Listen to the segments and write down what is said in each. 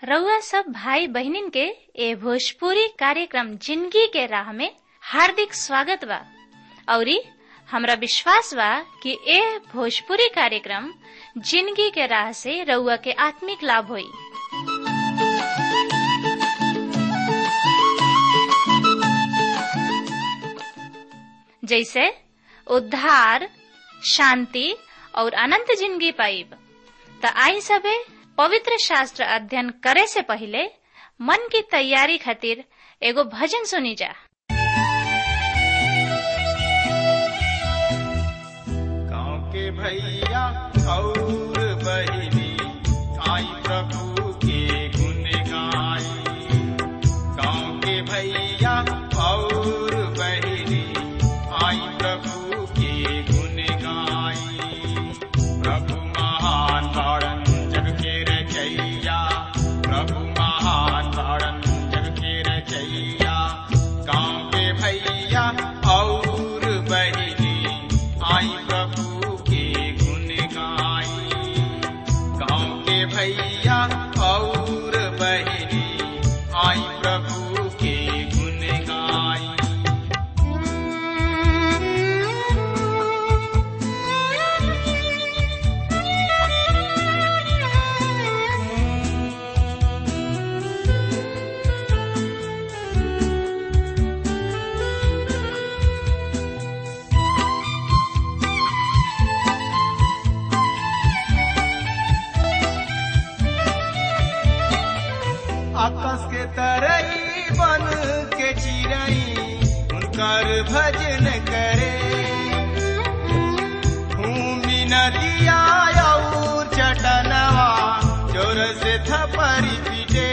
रउआ सब भाई बहिनीन के ए भोजपुरी कार्यक्रम जिंदगी के राह में हार्दिक स्वागत बा औरी हमरा विश्वास बा कि ए भोजपुरी कार्यक्रम जिंदगी के राह से रउआ के आत्मिक लाभ होई जैसे उद्धार शांति और अनंत जिंदगी पाइब त आई सबे पवित्र शास्त्र अध्ययन करे से पहले मन की तैयारी खातिर एगो भजन सुनी जा गाँव के भैया और बहिनी आई प्रभु के गुण गाई गाँव के भैया और बहिनी आई प्रभु के गुण गाई प्रभु महान तारण जग के रचैया प्रभु महान तारण जग के रचैया गाँव के भैया और बहिनी आई प्रभु के गुण गाई गाँव के भैया और बहिनी आई प्रभु के गुण गाई आकाश के तरई बन के चिरई उनकर भजन करे भूमि नदिया और चटनवा जोर से थपरी पीटे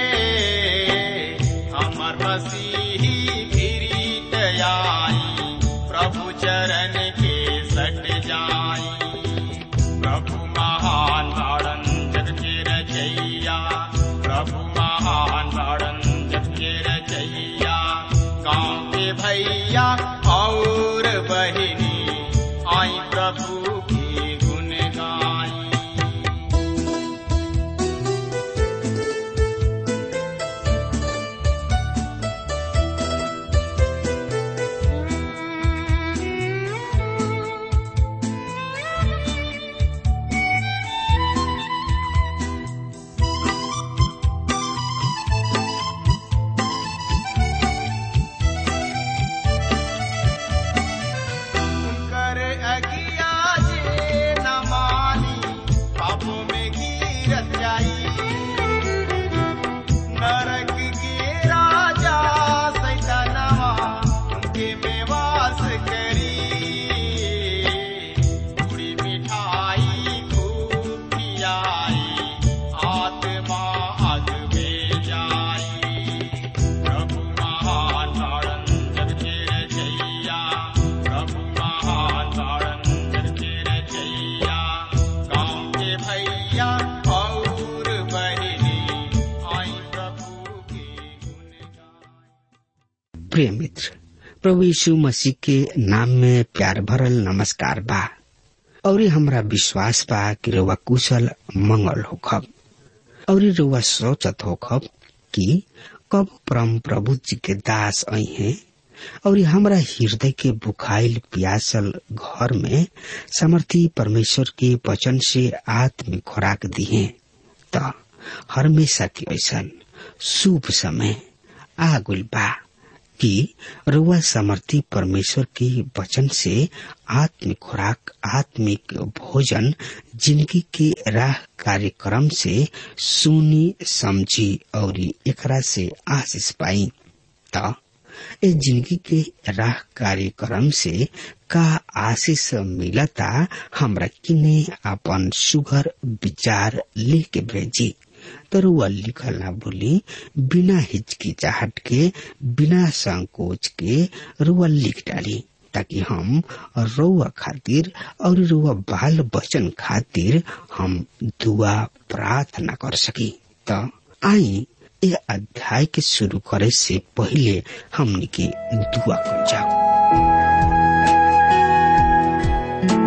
हमर मसीही फिरीत आई प्रभु चरण के सट जाई प्रभु महान तारण जग के रचैया प्रभु महान तारण जग के रचैया गाँव के भैया और बहिनी आई प्रभु की गुण गाई कर अगिया जे न मानी पापों में गिरत जाई नरक के राजा सैतानवा उनके में वास करी पूरी मिठाई खूब खियाई आत्मा अग में जाई प्रभु महान तारण जग के रचैया प्रभु महान तारण जग के रचैया गाँव के भैया और बहिनी आई प्रभु के गुण गाई प्रिय मित्र प्रभु यीशु मसीह के नाम में प्यार भरल नमस्कार बा और हमरा विश्वास बा कि रउआ कुशल मंगल होखब और रउआ सोचत होखब कि कब परम प्रभु जी के दास आई हैं और हमरा हृदय के बुखाइल प्यासल घर में समर्थी परमेश्वर के वचन से आत्मिक खुराक दिए त हमेशा के ऐसन शुभ समय आगुल बा कि रुआ समर्थी परमेश्वर के वचन से आत्मिक खुराक आत्मिक भोजन जिंदगी के राह कार्यक्रम से सुनी समझी और एकरा से आशीष पाई त ए जिंदगी के राह कार्यक्रम से का आशीष मिलता हमरा किने अपन सुघर विचार लेके भेजी तरुआ लिखल ना भूली बिना हिचकिचाहट के बिना संकोच के रुआ लिख डाली ताकि हम रुआ खातिर और रुआ बाल बचन खातिर हम दुआ प्रार्थना कर सकी त आई ए अध्याय के शुरू करे से पहले हमनी के दुआ कर जाओ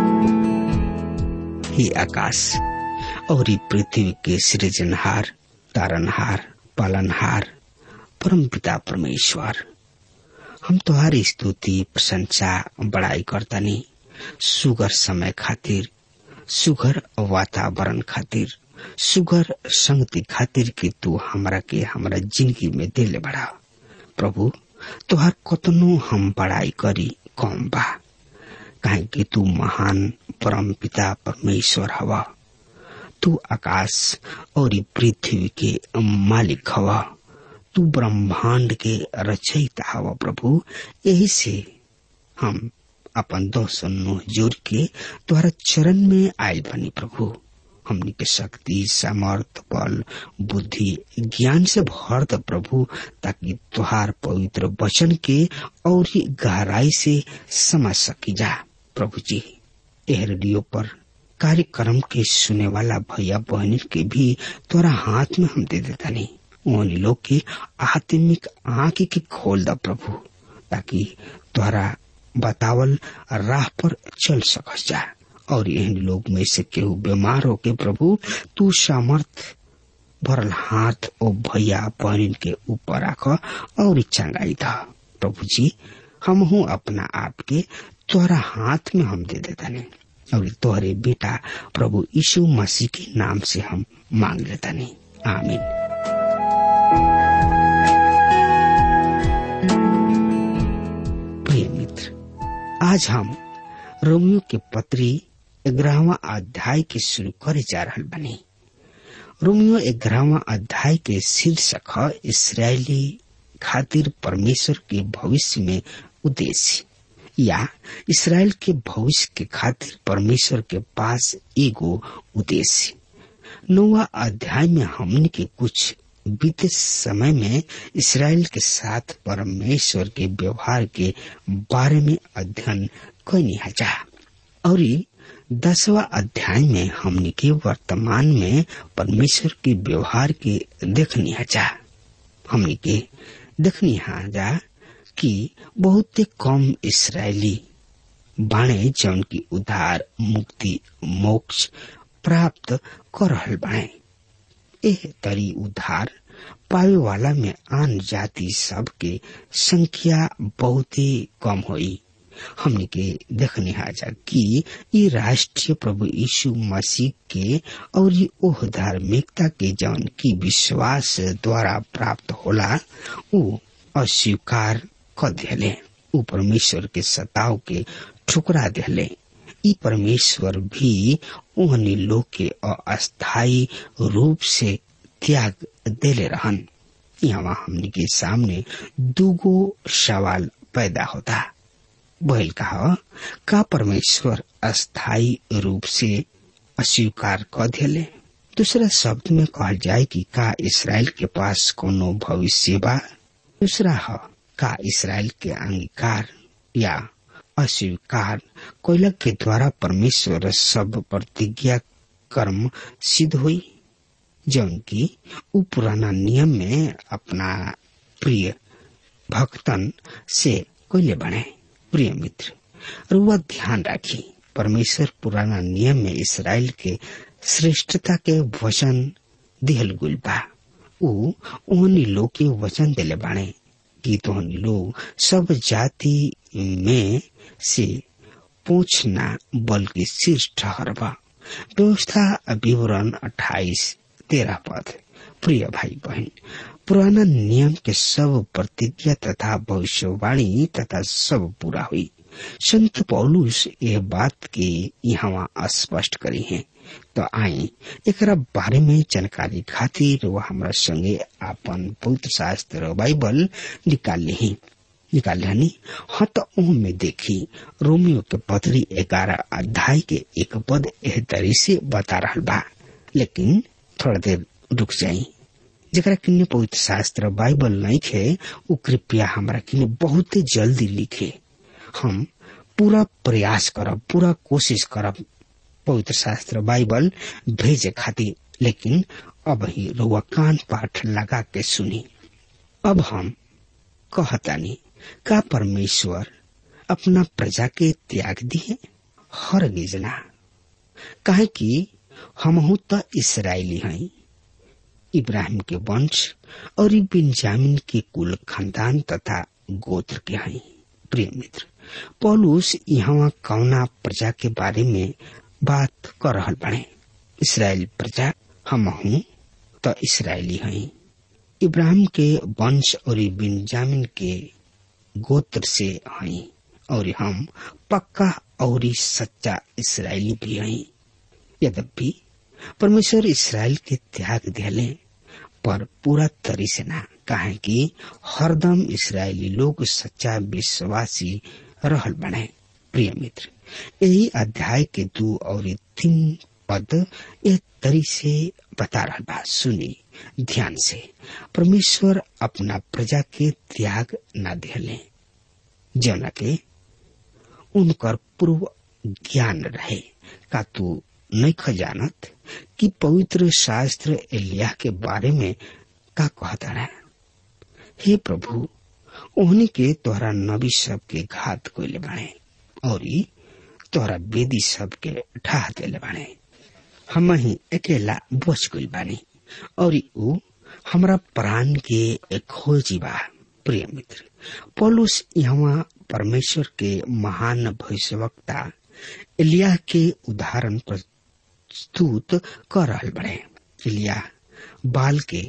हे आकाश और ई पृथ्वी के सृजनहार तारनहार पालनहार परम पिता परमेश्वर हम तुहारी स्तुति प्रशंसा बड़ाई करतानी सुगर समय खातिर सुगर वातावरण खातिर सुगर संगति खातिर कि तू हमरा के हमरा जिंदगी में दिले बड़ा प्रभु तुहार कतनो हम बड़ाई करी कम बा काहे कि तू महान परम पिता परमेश्वर हवा तू आकाश और पृथ्वी के मालिक हवा तू ब्रह्मांड के रचयिता हवा प्रभु यही से हम अपन दोष नुह जोड़ के तुम्हारा चरण में आयल बनी प्रभु हमनी के शक्ति सामर्थ बल बुद्धि ज्ञान से भर द प्रभु ताकि तुहार पवित्र वचन के और ही गहराई से समझ सकी जा प्रभु जी यह रेडियो पर कार्यक्रम के सुने वाला भैया बहन के भी तोरा हाथ में हम दे देता नहीं उन लोग के आत्मिक आंख के खोल द प्रभु ताकि तोहरा बतावल राह पर चल सकस जा और इन लोग में से केहू बीमार होके प्रभु तू सामर्थ भरल हाथ ओ भैया बहन के ऊपर रख और चंगाई था प्रभु जी हम हूँ अपना आप के तोहरा हाथ में हम दे देता नहीं और तोहरे बेटा प्रभु यीशु मसीह के नाम से हम मांग लेता नहीं आमीन प्रिय मित्र आज हम रोमियो के पत्री ग्यारहवा अध्याय के शुरू करे जा रहा बनी रोमियो ग्यारहवा अध्याय के शीर्षक है इसराइली खातिर परमेश्वर के भविष्य में उद्देश्य या इसराइल के भविष्य के खातिर परमेश्वर के पास एगो उद्देश्य नौवा अध्याय में हमने के कुछ बीते समय में इसराइल के साथ परमेश्वर के व्यवहार के बारे में अध्ययन कैनी हजा और दसवा अध्याय में हमने के वर्तमान में परमेश्वर के व्यवहार के देखनी हजा हमने के देखनी हजा कि बहुत कम इसराइली बाणे जौन की उधार मुक्ति मोक्ष प्राप्त कर रहल बाणे एह तरी उधार पावे वाला में आन जाति सब के संख्या बहुत ही कम हुई हमने के देखने हाजा कि ये राष्ट्रीय प्रभु यीशु मसीह के और ये ओह धार्मिकता के जौन की विश्वास द्वारा प्राप्त होला वो अस्वीकार कर दिले ऊ परमेश्वर के सताव के ठुकरा दिले ई परमेश्वर भी ओहनी लोग के अस्थायी रूप से त्याग देले रहन यहाँ हमने के सामने दूगो सवाल पैदा होता बहल कहा का परमेश्वर अस्थायी रूप से अस्वीकार कर दिले दूसरा शब्द में कहल जाए कि का इसराइल के पास कोनो भविष्य बा दूसरा है का इसराइल के अंगीकार या अस्वीकार कोयलक के द्वारा परमेश्वर सब प्रतिज्ञा कर्म सिद्ध हुई जौन की उ पुराना नियम में अपना प्रिय भक्तन से कोयले बने प्रिय मित्र और वह ध्यान राखी परमेश्वर पुराना नियम में इसराइल के श्रेष्ठता के वचन दिहल गुल बा उ ओहनी लोग के वचन दिले बाणे कि तोहनी लोग सब जाति में से पूछना बल्कि शीर्ष ठहरबा व्यवस्था विवरण अट्ठाईस तेरह पद प्रिय भाई बहन पुराना नियम के सब प्रतिज्ञा तथा भविष्यवाणी तथा सब पूरा हुई संत पौलुस यह बात के यहाँ स्पष्ट करी है तो आई एक बारे में जानकारी खातिर वह हमारा संगे आपन पवित्र शास्त्र बाइबल निकाल ली निकाल हनी हाँ तो में देखी रोमियो के पत्री ग्यारह अध्याय के एक पद एह तरी से बता रहा बा लेकिन थोड़ा देर रुक जाई जरा किन्ने पवित्र शास्त्र बाइबल नहीं खे वो कृपया हमारा किन्ने बहुत जल्दी लिखे हम पूरा प्रयास करब पूरा कोशिश करब पवित्र शास्त्र बाइबल भेजे खातिर लेकिन अब ही रुआ कान पाठ लगा के सुनी अब हम कहतानी का परमेश्वर अपना प्रजा के त्याग दिए हर गिजना काहे कि हम तो इसराइली हैं इब्राहिम के वंश और ई बिन्जामिन के कुल खानदान तथा गोत्र के हैं प्रिय मित्र पौलुस यहाँ कौना प्रजा के बारे में बात कर रहल बने इसराइल प्रजा हम हूँ तो इसराइली हैं इब्राहिम के वंश और ई बिन्जामिन के गोत्र से हैं और हम पक्का और ई सच्चा इसराइली भी हैं यद्यपि परमेश्वर इसराइल के त्याग दिले पर पूरा तरी से ना कहे कि हरदम इसराइली लोग सच्चा विश्वासी रहल बने प्रिय मित्र यही अध्याय के दो और तीन पद एक तरी से बता रहा बा सुनी ध्यान से परमेश्वर अपना प्रजा के त्याग न दिले जना के उनकर पूर्व ज्ञान रहे का तू नहीं खजानत कि पवित्र शास्त्र एलिया के बारे में का कहता है हे प्रभु ओहनी के तोहरा नबी सब के घात कोइले बाणे और ई तोहरा बेदी सब के ढाह देले बाणे हम ही अकेला बच गइल बानी और ई ऊ हमरा प्राण के खोजी बा प्रिय मित्र पौलुस यहाँ परमेश्वर के महान भविष्यवक्ता एलिया के उदाहरण प्रस्तुत कर रहल बड़े एलिया बाल के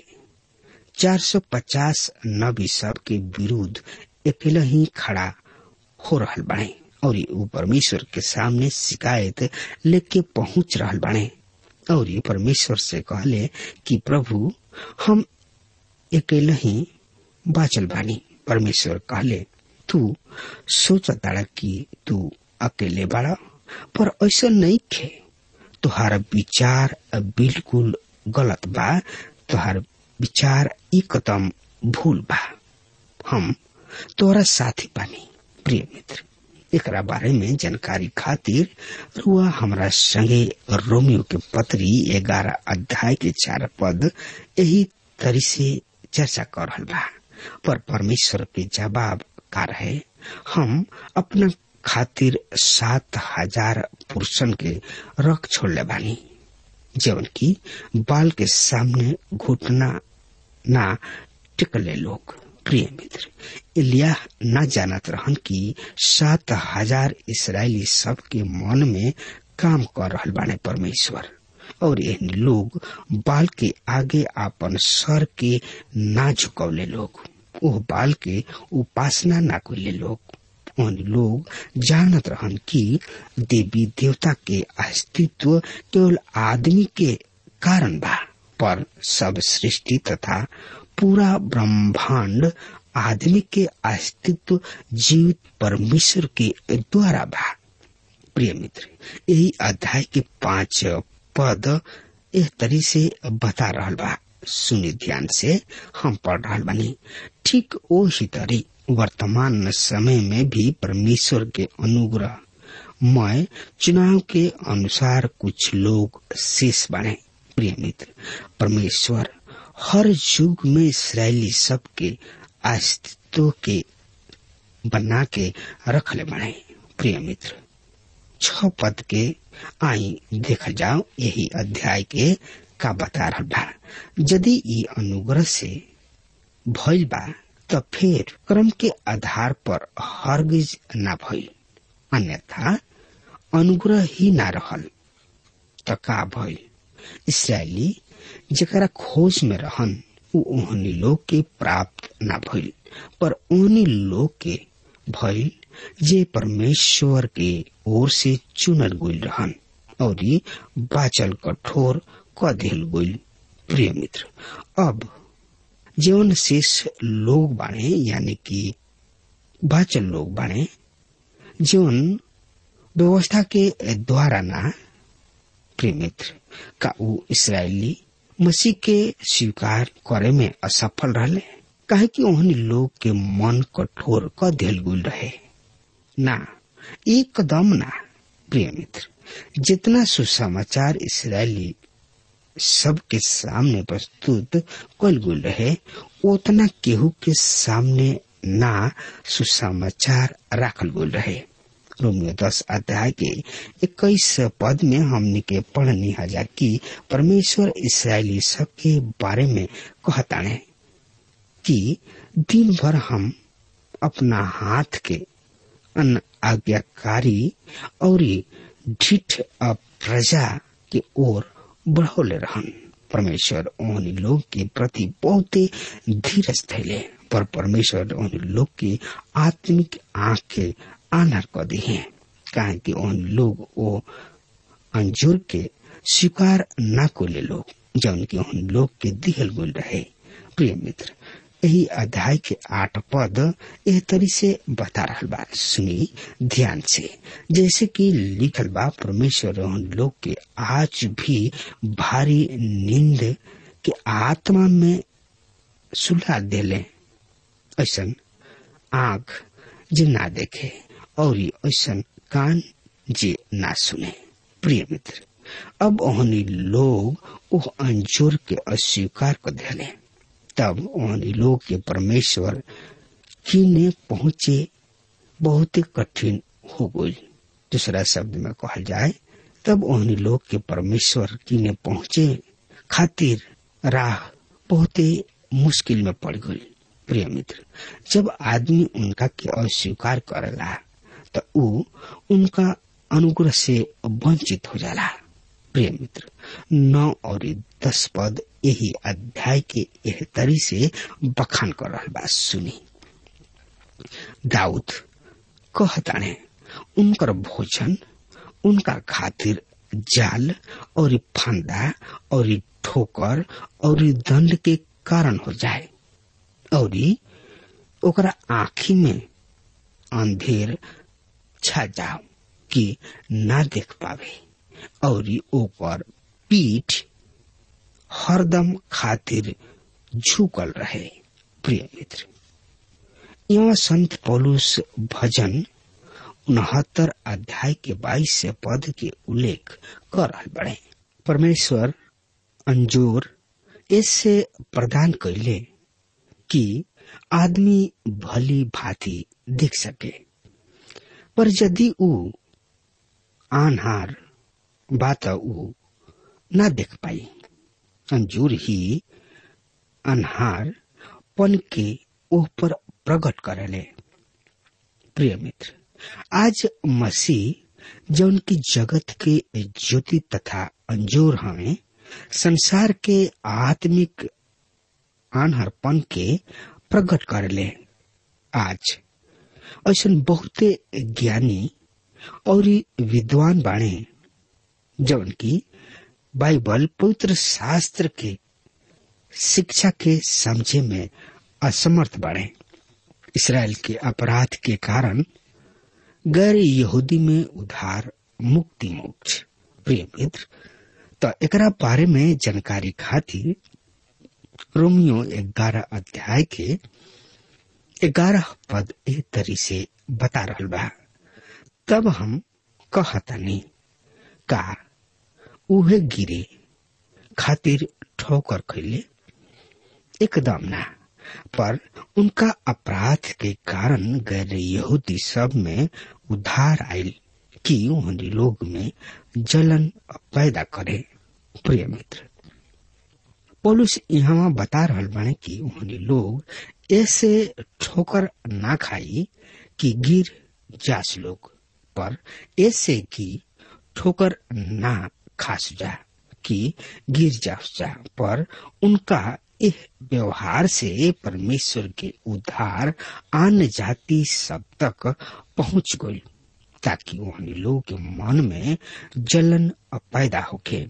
450 नबी सब के विरुद्ध अकेला ही खड़ा हो रहल बने और वो परमेश्वर के सामने शिकायत लेके पहुंच रहल बने और ये परमेश्वर से कहले कि प्रभु हम अकेले ही बाचल बानी परमेश्वर कहले तू सोचताड़ा कि तू अकेले बाड़ा पर ऐसा नहीं खे तुहार विचार बिल्कुल गलत बा तुहार विचार एकदम भूल बा हम तोरा साथी बानी प्रिय मित्र एकरा बारे में जानकारी खातिर रुआ हमरा संगे रोमियो के पत्री ग्यारह अध्याय के चार पद यही तरी से चर्चा कर रहल बा पर परमेश्वर के जवाब का रहे हम अपना खातिर सात हजार पुरुषन के रख छोड़ले बानी जवन की बाल के सामने घुटना ना टिकले लोग प्रिय मित्र इलिया न जानत रहन कि सात हजार इसराइली सब के मन में काम कर रहल बाने परमेश्वर और इन लोग बाल के आगे आपन सर के ना झुकौले लोग ओह बाल के उपासना ना कैले लोग उन लोग जानत रहन कि देवी देवता के अस्तित्व केवल आदमी के कारण बा पर सब सृष्टि तथा पूरा ब्रह्मांड आदमी के अस्तित्व जीवित परमेश्वर के द्वारा बा प्रिय मित्र यही अध्याय के पांच पद एक तरी से बता रहल बा सुनी ध्यान से हम पढ़ रहल बानी ठीक ओ ही तरी वर्तमान समय में भी परमेश्वर के अनुग्रह मय चुनाव के अनुसार कुछ लोग शेष बने प्रिय मित्र परमेश्वर हर युग में इसराइली सब के अस्तित्व के बना के रखले बने प्रिय मित्र छ पद के आई देखा जाओ यही अध्याय के का बता रहा बा यदि ये अनुग्रह से भइल बा तो फिर क्रम के आधार पर हरगिज ना भइल अन्यथा अनुग्रह ही ना रहल तो का भइल इसराइली जरा खोज में रहन उ ओहनी लोग के प्राप्त ना भइल पर ओहनी लोग के भइल जे परमेश्वर के ओर से चुनल गइल रहन और ये बाचल कठोर क दिल गइल प्रिय मित्र अब जीवन शेष लोग बाणे यानी कि बाचल लोग बाणे जीवन व्यवस्था के द्वारा ना प्रिय मित्र का ऊ इसराइली मसीह के स्वीकार करे में असफल रहले काहे कि ओहनी लोग के मन कठोर क दिल गुल रहे ना एक कदम ना प्रिय मित्र जितना सुसमाचार इसराइली सबके सामने प्रस्तुत कल गुल रहे उतना केहू के सामने ना सुसमाचार राखल गुल रहे रोमियो दस अध्याय के इक्कीस पद में हमने के पढ़नी हजा कि परमेश्वर इसराइली सबके बारे में कहताने कि दिन भर हम अपना हाथ के अन आज्ञाकारी और ढिठ प्रजा के ओर बढ़ोले रहन परमेश्वर उन लोग के प्रति बहुत धीरज थैले पर परमेश्वर उन लोग के आत्मिक आंख के आनर कर दी है काहे कि उन लोग वो अंजुर के स्वीकार न को ले लोग जौन की उन लोग के दिहल गुल रहे प्रिय मित्र यही अध्याय के आठ पद एह तरी से बता रहा बा सुनी ध्यान से जैसे कि लिखल बा परमेश्वर उन लोग के आज भी भारी नींद के आत्मा में सुला देले ऐसन आंख जे ना देखे और ऐसन कान जे ना सुने प्रिय मित्र अब ओहनी लोग ओह अंजोर के अस्वीकार कर दिले तब ओहनी लोग के परमेश्वर किने पहुंचे बहुत कठिन हो गई दूसरा शब्द में कहल जाए तब ओहनी लोग के परमेश्वर किने पहुंचे खातिर राह बहुत मुश्किल में पड़ गई प्रिय मित्र जब आदमी उनका के अस्वीकार करेला तो ऊ उनका अनुग्रह से वंचित हो जाला प्रिय मित्र नौ और दस पद यही अध्याय के एह तरी से बखान कर रहा बात सुनी दाऊद कहताने उनकर भोजन उनका खातिर जाल और फंदा और ठोकर और दंड के कारण हो जाए और ओकरा आँखी में अंधेर छा जाओ कि ना देख पावे और ओकर पीठ हरदम खातिर झुकल रहे प्रिय मित्र यहाँ संत पौलुस भजन उनहत्तर अध्याय के बाईस से पद के उल्लेख कर रहा बड़े परमेश्वर अंजोर इससे प्रदान कैले कि आदमी भली भांति देख सके पर यदि ऊ आनहार बात ऊ न देख पाई अंजूर ही अनहार पन के ओह पर प्रकट करेले प्रिय मित्र आज मसीह जौन की जगत के ज्योति तथा अंजोर हमें संसार के आत्मिक आनहरपन के प्रकट करले आज ऐसा बहुते ज्ञानी और विद्वान बाणे जौन की बाइबल पवित्र शास्त्र के शिक्षा के समझे में असमर्थ बाणे इसराइल के अपराध के कारण गैर यहूदी में उधार मुक्ति मोक्ष प्रिय मित्र तो एकरा बारे में जानकारी खातिर रोमियो ग्यारह अध्याय के ग्यारह पद ए तरी से बता रहा बा तब हम कहतनी का उहे गिरे खातिर ठोकर खैले एकदम ना पर उनका अपराध के कारण गैर यहूदी सब में उधार आयल कि उन्हें लोग में जलन पैदा करे प्रिय मित्र पोलुस यहाँ बता रहा बने कि उन्हें लोग ऐसे ठोकर ना खाई कि गिर जास लोग पर ऐसे कि ठोकर ना खास जा कि गिर जास जा पर उनका इस व्यवहार से परमेश्वर के उद्धार अन्य जाति सब तक पहुंच गई ताकि उन्हें लोग के मन में जलन पैदा होके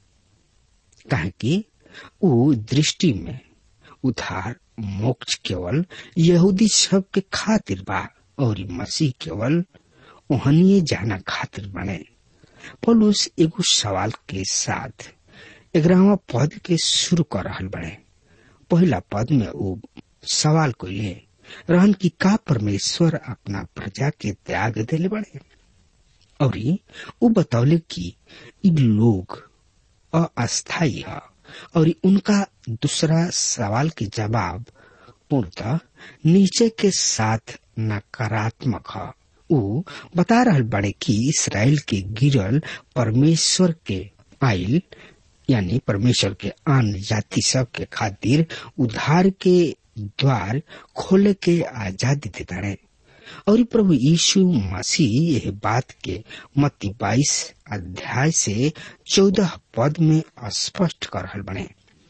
कहे कि उ दृष्टि में उधार मोक्ष केवल यहूदी सब के खातिर बा और मसीह केवल ओहनिए जाना खातिर बने पौलुस एगो सवाल के साथ ग्यारहवा पद के शुरू कर रहा बने पहला पद में वो सवाल को ले रहन की का परमेश्वर अपना प्रजा के त्याग दिले बड़े और वो बतौले कि इ लोग अस्थायी है और उनका दूसरा सवाल के जवाब पूर्णतः नीचे के साथ नकारात्मक है ऊ बता रहल बड़े कि इसराइल के गिरल परमेश्वर के आइल यानी परमेश्वर के आन जाति सब के खातिर उद्धार के द्वार खोले के आजादी देता रहे और प्रभु यीशु मसीह यह बात के मत्ती बाईस अध्याय से चौदह पद में स्पष्ट कर रहल बने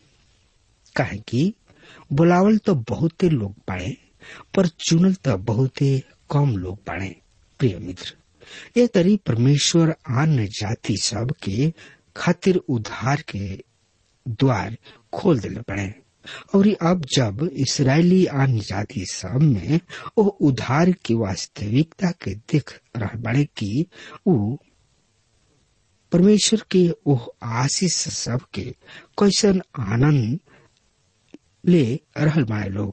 कहे कि बुलावल तो बहुते लोग बाड़े पर चुनल तो बहुते कम लोग बाड़े प्रिय मित्र ये तरी परमेश्वर अन्य जाति सब के खातिर उद्धार के द्वार खोल दिले पड़े और अब जब इसराइली अन्य जाति सब में वो उद्धार की वास्तविकता के देख रह बड़े कि ऊ परमेश्वर के ओह आशीष सब के कैसन आनंद ले रहल बाड़े लोग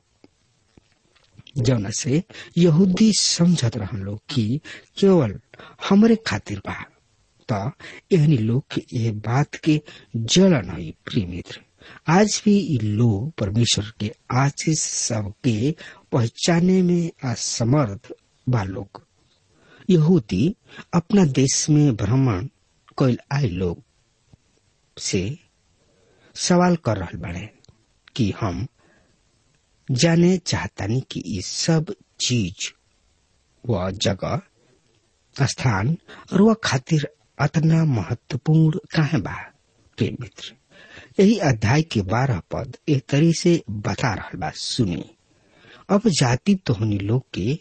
जौना से यहूदी समझत रहन लोग कि केवल हमरे खातिर बा त एहनी लोग के ये बात के जलन हुई प्रिय मित्र आज भी ये लोग परमेश्वर के आशीष सबके पहचाने में असमर्थ बा लोग यहूदी अपना देश में भ्रमण कैल आए लोग से सवाल कर रहल बाड़े कि हम जाने चाहतानी कि ये सब चीज व जगह स्थान और वह खातिर अतना महत्वपूर्ण काहे बा प्रिय मित्र यही अध्याय के बारह पद एक तरी से बता रहा बा सुनी अब जाति तोहनी लोग के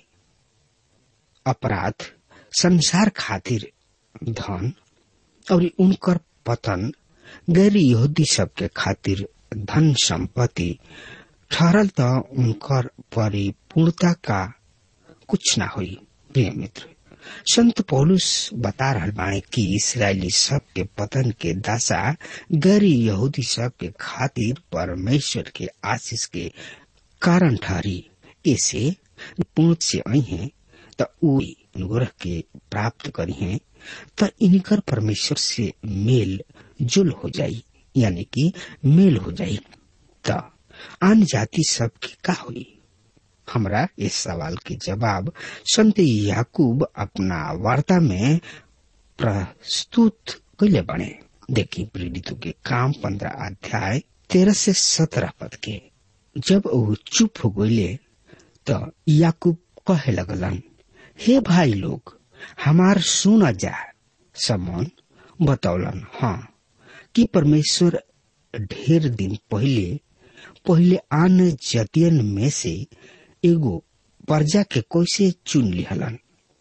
अपराध संसार खातिर धन और उनकर पतन गैर यहूदी सबके खातिर धन संपत्ति ठहरल त उनकर परिपूर्णता का कुछ ना हुई प्रिय मित्र संत पौलुस बता रहा बाणे कि इसराइली सब के पतन के दशा गैर यहूदी सब के खातिर परमेश्वर के आशीष के कारण ठहरी ऐसे पूर्ण से आई है त ऊ अनुग्रह के प्राप्त करी है त इनकर परमेश्वर से मेल जुल हो जाई यानी कि मेल हो जाई त आन जाति सब की का हुई हमरा इस सवाल के जवाब संत याकूब अपना वार्ता में प्रस्तुत कैले बने देखी प्रेरितों के काम पंद्रह अध्याय तेरह से सत्रह पद के जब वो चुप हो गईले तो याकूब कहे लगलन हे भाई लोग हमार सुना जा समन बतौलन हाँ कि परमेश्वर ढेर दिन पहले पहले आन जतियन में से एगो प्रजा के कैसे चुन लिहलन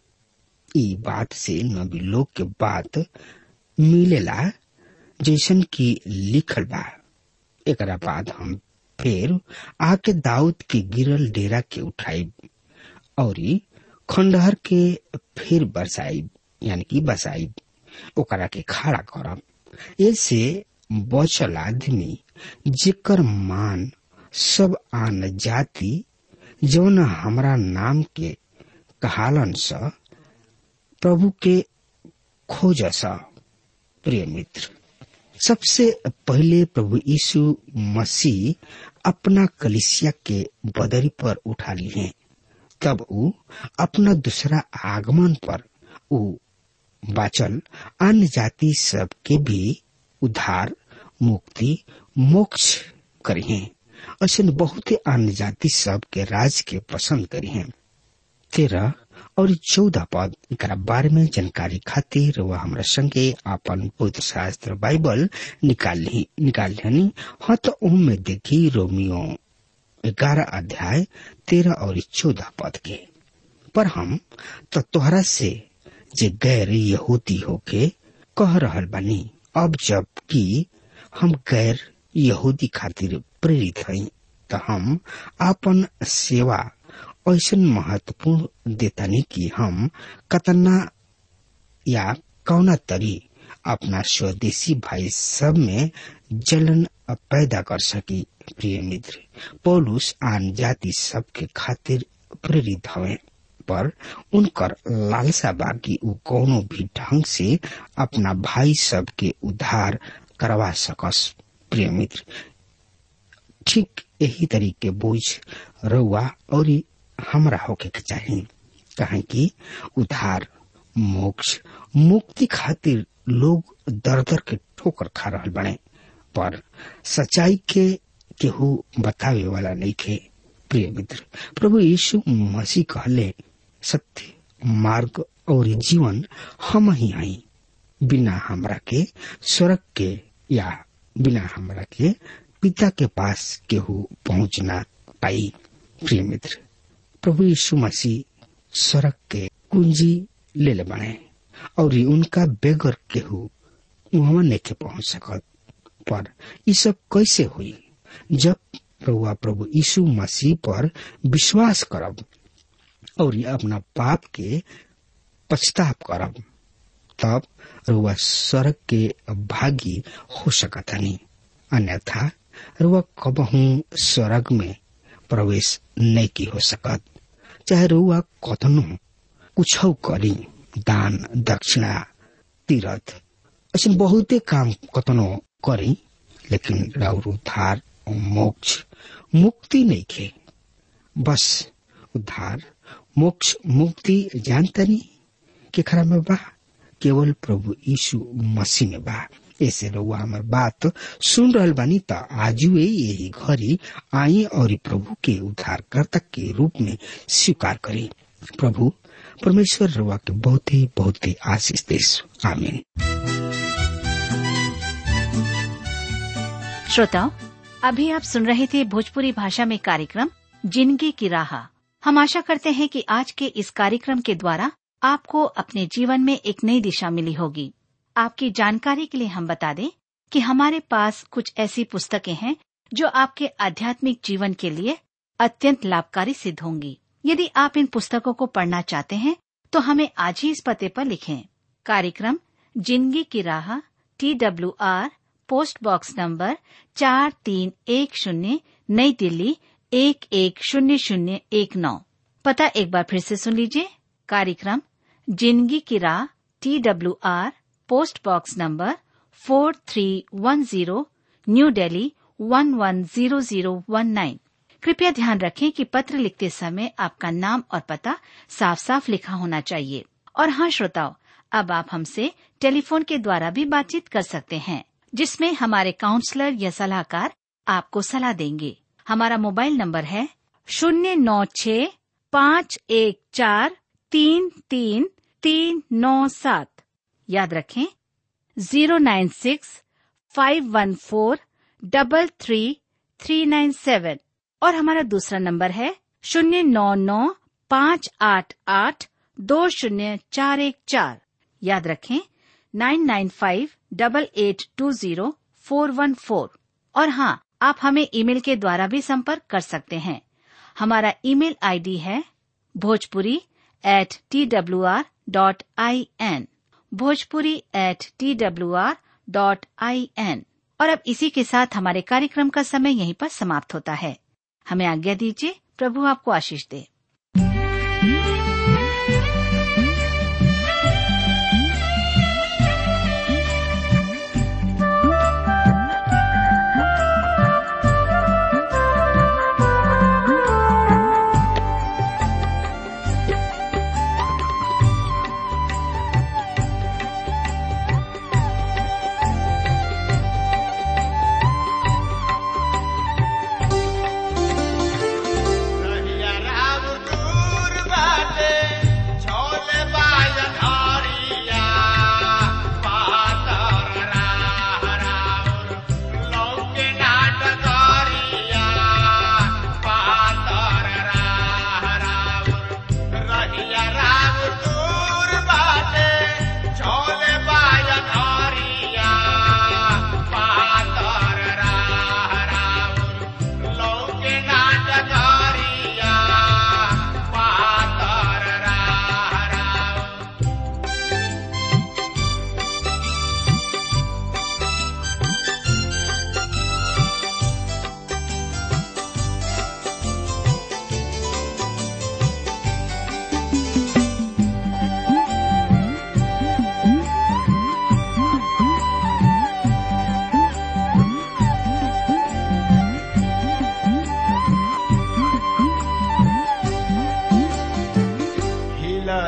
ई बात से नबी लोग के बात मिलेला जैसन की लिखल बा एकरा बाद हम फिर आके दाऊद के गिरल डेरा के उठाई और खंडहर के फिर बरसाई यानी कि बसाई ओकरा के खड़ा करब ऐसे बचल आदमी जेकर मान सब आन जाति जौन हमरा नाम के कहालन स प्रभु के खोज स प्रिय मित्र सबसे पहले प्रभु यीशु मसीह अपना कलिसिया के बदरी पर उठा लिए तब ऊ अपना दूसरा आगमन पर ऊ बाचल अन्य जाति सब के भी उद्धार मुक्ति मोक्ष करिए ऐसे बहुत अन्य जाति सब के राज के पसंद करिए तेरह और चौदह पद एक बारे में जानकारी खातिर वह हमरा संगे अपन पवित्र शास्त्र बाइबल निकाल ली निकाल लिहनी हाँ तो में देखी रोमियो ग्यारह अध्याय तेरह और चौदह पद के पर हम तो तोहरा से जे गैर यहूदी होके कह रहल बानी अब जब कि हम गैर यहूदी खातिर प्रेरित हई तो हम अपन सेवा ऐसा महत्वपूर्ण देतानी कि हम कतना या कौना तरी अपना स्वदेशी भाई सब में जलन पैदा कर सकी प्रिय मित्र पौलुस आन जाति सब के खातिर प्रेरित हवे पर उनकर लालसा बाकी उ कोनो भी ढंग से अपना भाई सब के उद्धार करवा सकस प्रिय मित्र ठीक यही तरीके बोझ रउआ और हमरा होके के चाहिए कहे कि उधार मोक्ष मुक्ति खातिर लोग दर दर के ठोकर खा रहा बने पर सच्चाई के केहू बतावे वाला नहीं थे प्रिय मित्र प्रभु यीशु मसीह कहले सत्य मार्ग और जीवन हम ही आई बिना हमरा के स्वर्ग के या बिना हमरा के पिता के पास केहू पहुंच ना पाई प्रिय मित्र प्रभु यीशु मसीह स्वर्ग के कुंजी ले ले बने और उनका बेगर केहू वहां नहीं पहुंच सकत पर ये सब कैसे हुई जब प्रभु प्रभु यीशु मसीह पर विश्वास करब और अपना पाप के पछताप करब तब रुआ स्वर्ग के भागी हो सकत नहीं अन्यथा रुआ कबहू स्वर्ग में प्रवेश नहीं की हो सकत चाहे रुआ कथनो कुछ करी दान दक्षिणा तीर्थ ऐसे बहुते काम कतनो करी लेकिन राउर उद्धार मोक्ष मुक्ति नहीं खे बस उद्धार मोक्ष मुक्ति जानतनी के खरा में बा केवल प्रभु यीशु मसीह में बा ऐसे रउआ हमार बात सुन रहल बानी त आजुए यही घड़ी आई और प्रभु के उद्धारकर्ता के रूप में स्वीकार करी प्रभु परमेश्वर रउआ के बहुत ही बहुत ही आशीष देश आमीन श्रोताओं अभी आप सुन रहे थे भोजपुरी भाषा में कार्यक्रम जिंदगी की राह हम आशा करते हैं कि आज के इस कार्यक्रम के द्वारा आपको अपने जीवन में एक नई दिशा मिली होगी आपकी जानकारी के लिए हम बता दें कि हमारे पास कुछ ऐसी पुस्तकें हैं जो आपके आध्यात्मिक जीवन के लिए अत्यंत लाभकारी सिद्ध होंगी यदि आप इन पुस्तकों को पढ़ना चाहते हैं तो हमें आज ही इस पते पर लिखें कार्यक्रम जिंदगी की राह T W R post box number चार तीन एक शून्य नई दिल्ली एक एक शून्य शून्य एक नौ पता एक बार फिर से सुन लीजिए कार्यक्रम जिंदगी की राह T W R post box number four three one zero new Delhi one one zero zero one nine कृपया ध्यान रखें कि पत्र लिखते समय आपका नाम और पता साफ साफ लिखा होना चाहिए और हाँ श्रोताओं अब आप हमसे टेलीफोन के द्वारा भी बातचीत कर सकते हैं जिसमें हमारे काउंसलर या सलाहकार आपको सलाह देंगे हमारा मोबाइल नंबर है शून्य नौ छ पाँच एक चार तीन तीन तीन नौ सात याद रखें zero nine six five one four double three three nine seven और हमारा दूसरा नंबर है शून्य नौ नौ पाँच आठ आठ दो शून्य चार एक चार याद रखें nine nine five double eight two zero four one four और हाँ आप हमें ईमेल के द्वारा भी संपर्क कर सकते हैं हमारा ईमेल आईडी है Bhojpuri at T W R dot I N Bhojpuri at T W R dot I N और अब इसी के साथ हमारे कार्यक्रम का समय यहीं पर समाप्त होता है हमें आज्ञा दीजिए प्रभु आपको आशीष दे रहिया राम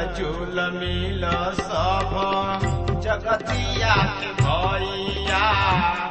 झूल मिल सब जगतिया के भैया